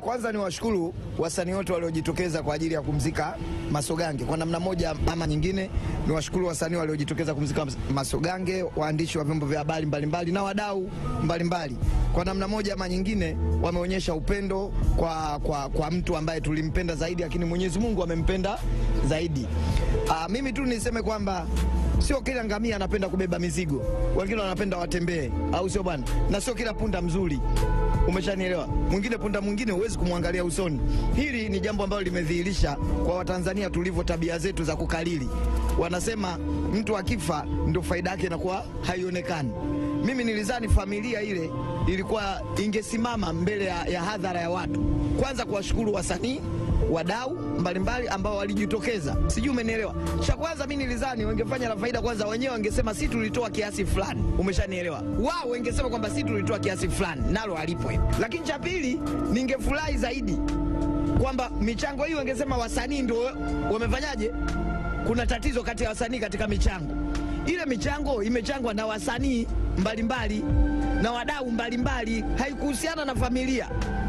Kwanza ni washukuru wasanii wote waliojitokeza kwa ajili ya kumzika Masogange kwa namna moja ama nyingine. Ni washukuru wasanii waliojitokeza kumzika Masogange, waandishi wa vyombo vya habari mbalimbali na wadau mbalimbali, kwa namna moja ama nyingine wameonyesha upendo kwa, kwa, kwa mtu ambaye tulimpenda zaidi, lakini Mwenyezi Mungu amempenda zaidi. Aa, mimi tu niseme kwamba sio kila ngamia anapenda kubeba mizigo, wengine wanapenda watembee, au sio bwana? Na sio kila punda mzuri Umeshanielewa? Mwingine punda mwingine huwezi kumwangalia usoni. Hili ni jambo ambalo limedhihirisha kwa Watanzania tulivyo, tabia zetu za kukalili. Wanasema mtu akifa ndio faida yake inakuwa haionekani. Mimi nilizani familia ile ilikuwa ingesimama mbele ya, ya hadhara ya watu, kwanza kuwashukuru wasanii wadau mbalimbali ambao walijitokeza, sijui umenielewa. Cha kwanza mi nilizani wangefanya la faida kwanza, wenyewe wangesema si tulitoa kiasi fulani, umeshanielewa. Wao wangesema kwamba si tulitoa kiasi fulani, nalo alipo hilo. Lakini cha pili, ningefurahi zaidi kwamba michango hii wangesema wasanii ndio wamefanyaje. Kuna tatizo kati ya wasanii katika michango. Ile michango imechangwa na wasanii mbalimbali na wadau mbalimbali, haikuhusiana na familia.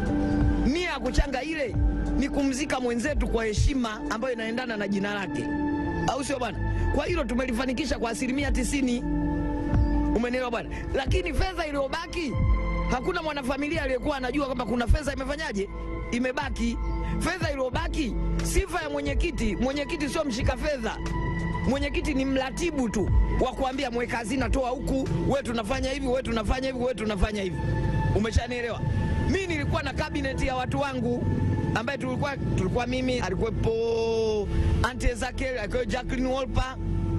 Nia ya kuchanga ile ni kumzika mwenzetu kwa heshima ambayo inaendana na jina lake, au sio bwana? Kwa hilo tumelifanikisha kwa asilimia tisini, umenielewa bwana? Lakini fedha iliyobaki, hakuna mwanafamilia aliyekuwa anajua kwamba kuna fedha imefanyaje, imebaki. Fedha iliyobaki, sifa ya mwenyekiti, mwenyekiti sio mshika fedha mwenyekiti ni mratibu tu wa kuambia mweka hazina, toa huku, we tunafanya hivi, we tunafanya hivi, we tunafanya hivi. Umeshanielewa? Mi nilikuwa na kabineti ya watu wangu ambaye tulikuwa tulikuwa mimi, alikuwepo Ante Ezekiel, alikuwa Jacqueline Wolper,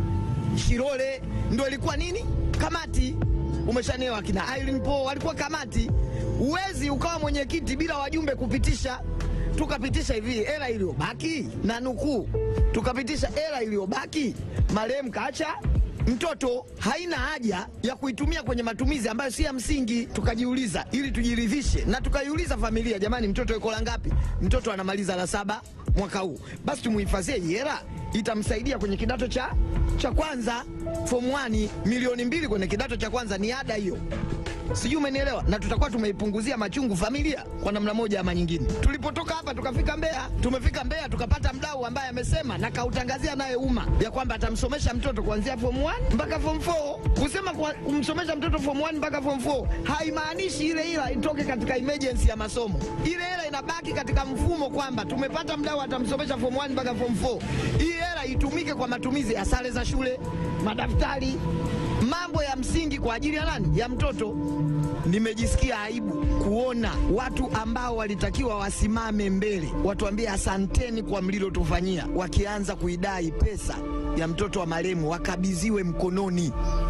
Shirole, ndo ilikuwa nini kamati. Umeshanielewa? Kina Irene Paul walikuwa kamati. Uwezi ukawa mwenyekiti bila wajumbe kupitisha. Tukapitisha hivi hela iliyobaki na nukuu, tukapitisha hela iliyobaki, marehemu kaacha mtoto haina haja ya kuitumia kwenye matumizi ambayo si ya msingi. Tukajiuliza ili tujiridhishe, na tukaiuliza familia, jamani, mtoto yuko la ngapi? Mtoto anamaliza la saba mwaka huu, basi tumuhifadhie hela, itamsaidia kwenye kidato cha, cha kwanza form 1. Milioni mbili kwenye kidato cha kwanza ni ada hiyo sijui umenielewa, na tutakuwa tumeipunguzia machungu familia kwa namna moja ama nyingine. Tulipotoka hapa tukafika Mbeya, tumefika Mbeya tukapata mdau ambaye amesema na kautangazia naye umma ya kwamba atamsomesha mtoto kuanzia form 1 mpaka form 4. Kusema kwa, kumsomesha mtoto form 1 mpaka form 4 haimaanishi ile hela itoke katika emergency ya masomo. Ile hela inabaki katika mfumo kwamba tumepata mdau atamsomesha form 1 mpaka form 4. Hii hela itumike kwa matumizi ya sare za shule, madaftari, mambo ya msingi kwa ajili ya nani? Ya mtoto. Nimejisikia aibu kuona watu ambao walitakiwa wasimame mbele watuambie asanteni kwa mlilotufanyia, wakianza kuidai pesa ya mtoto wa marehemu wakabidhiwe mkononi.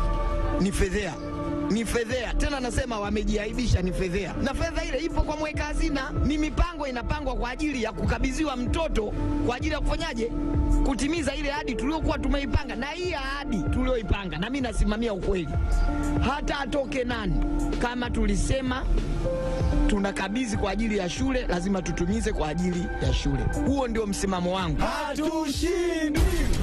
Ni fedhea, ni fedhea tena, nasema wamejiaibisha, ni fedhea. Na fedha ile ipo kwa mweka hazina, ni mipango inapangwa kwa ajili ya kukabidhiwa mtoto kwa ajili ya kufanyaje kutimiza ile ahadi tuliokuwa tumeipanga, na hii ahadi tulioipanga, na mimi nasimamia ukweli, hata atoke nani, kama tulisema tunakabidhi kwa ajili ya shule, lazima tutumize kwa ajili ya shule. Huo ndio msimamo wangu Hatushindi.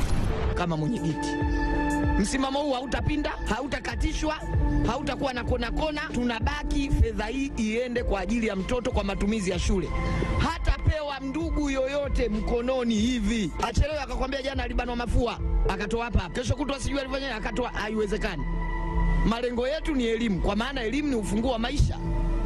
kama mwenyekiti. Msimamo huu hautatapinda, hautakatishwa, hautakuwa na kona kona. Tunabaki, fedha hii iende kwa ajili ya mtoto kwa matumizi ya shule. Hatapewa ndugu yoyote mkononi hivi achelewe akakwambia jana alibanwa mafua akatoa hapa, kesho kutwa sijui alifanya akatoa. Haiwezekani. Malengo yetu ni elimu, kwa maana elimu ni ufunguo wa maisha.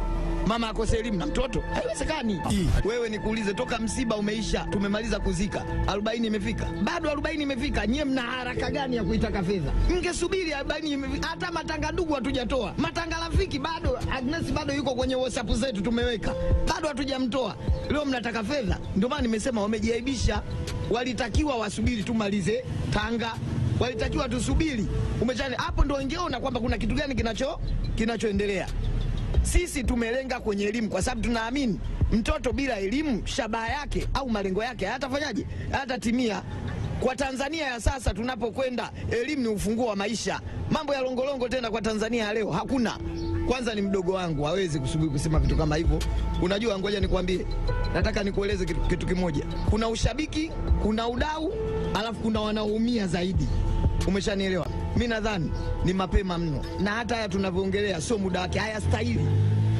Mama akose elimu na mtoto haiwezekani. Wewe nikuulize, toka msiba umeisha, tumemaliza kuzika, arobaini imefika, bado arobaini imefika. Nyie mna haraka gani ya kuitaka fedha? Mngesubiri arobaini imefika. Hata matanga ndugu hatujatoa, matanga rafiki bado. Agnes bado yuko kwenye WhatsApp zetu tumeweka, bado hatujamtoa. Leo mnataka fedha? Ndio maana nimesema wamejiaibisha. Walitakiwa wasubiri tumalize Tanga, walitakiwa tusubiri. Umechani hapo, ndo ingeona kwamba kuna kitu gani kinacho kinachoendelea. Sisi tumelenga kwenye elimu kwa sababu tunaamini mtoto bila elimu shabaha yake au malengo yake hayatafanyaje, hayatatimia. Kwa Tanzania ya sasa tunapokwenda, elimu ni ufunguo wa maisha. Mambo ya longolongo tena kwa Tanzania ya leo hakuna. Kwanza ni mdogo wangu, hawezi kusubiri kusema vitu kama hivyo. Unajua, ngoja nikwambie, nataka nikueleze kitu, kitu kimoja. Kuna ushabiki, kuna udau, alafu kuna wanaoumia zaidi. Umeshanielewa? Mi nadhani ni mapema mno, na hata haya tunavyoongelea sio muda wake, hayastahili.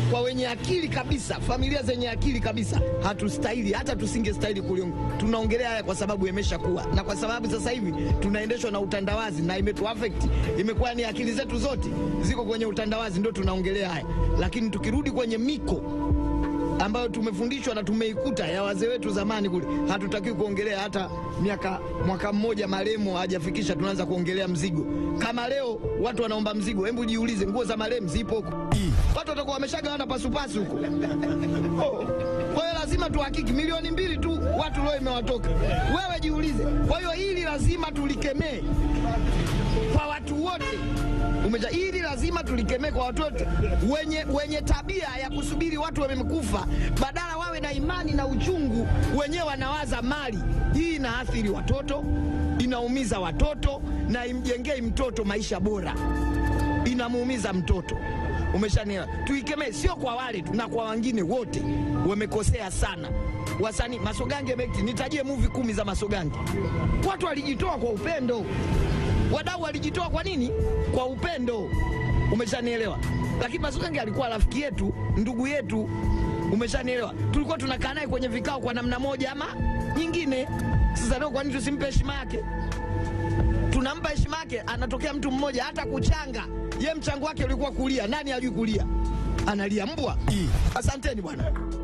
kwa wenye akili kabisa, familia zenye akili kabisa, hatustahili hata tusingestahili kuliunga. Tunaongelea haya kwa sababu yameshakuwa na kwa sababu sasa hivi tunaendeshwa na utandawazi na imetu affect, imekuwa ni akili zetu zote ziko kwenye utandawazi, ndio tunaongelea haya, lakini tukirudi kwenye miko ambayo tumefundishwa na tumeikuta ya wazee wetu zamani kule, hatutakiwi kuongelea hata miaka mwaka mmoja marehemu hajafikisha, tunaanza kuongelea mzigo. Kama leo watu wanaomba mzigo, hebu jiulize, nguo za marehemu zipo huko, watu watakuwa wameshagawana pasupasu huko. Oh. Kwa hiyo lazima tuhakiki, milioni mbili tu watu leo imewatoka, wewe jiulize. Kwa hiyo hili lazima tulikemee kwa watu wote umeja hili lazima tulikemee kwa watu wote wenye, wenye tabia ya kusubiri watu wamekufa, badala wawe na imani na uchungu, wenyewe wanawaza mali. Hii inaathiri watoto, inaumiza watoto na imjengei mtoto maisha bora, inamuumiza mtoto. Umeshanielewa? Tuikemee, sio kwa wale tu, na kwa wengine wote wamekosea sana. Wasanii Masogange Mekti, nitajie movie kumi za Masogange. Watu walijitoa kwa upendo wadau walijitoa kwa nini? Kwa upendo. Umeshanielewa? Lakini Masogange alikuwa rafiki yetu, ndugu yetu. Umeshanielewa? Tulikuwa tunakaa naye kwenye vikao kwa namna moja ama nyingine. Sasa leo kwa nini tusimpe heshima yake? Tunampa heshima yake, anatokea mtu mmoja hata kuchanga. Ye mchango wake ulikuwa kulia. Nani ajui kulia? Analia mbwa. Asanteni bwana.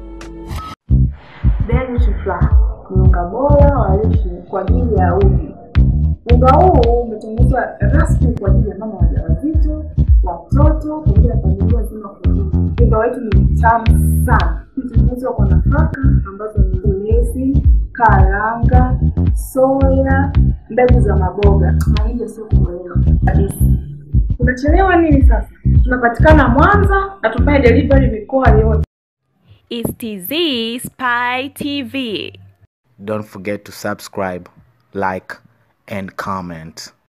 Deni Shufla ni unga bora wa lishe kwa ajili ya uji. Unga huu umetengenezwa rasmi kwa ajili ya mama wajawazito, watoto pamoja na familia nzima kwa ujumla. Unga wetu ni mtamu sana, umetengenezwa kwa nafaka ambazo ni ulezi, karanga, soya, mbegu za maboga na hivyo sio kuelewa kabisa. Unachelewa nini sasa? Tunapatikana Mwanza na tufanye delivery mikoa yote. is TZ Spy TV. Don't forget to subscribe, like, and comment.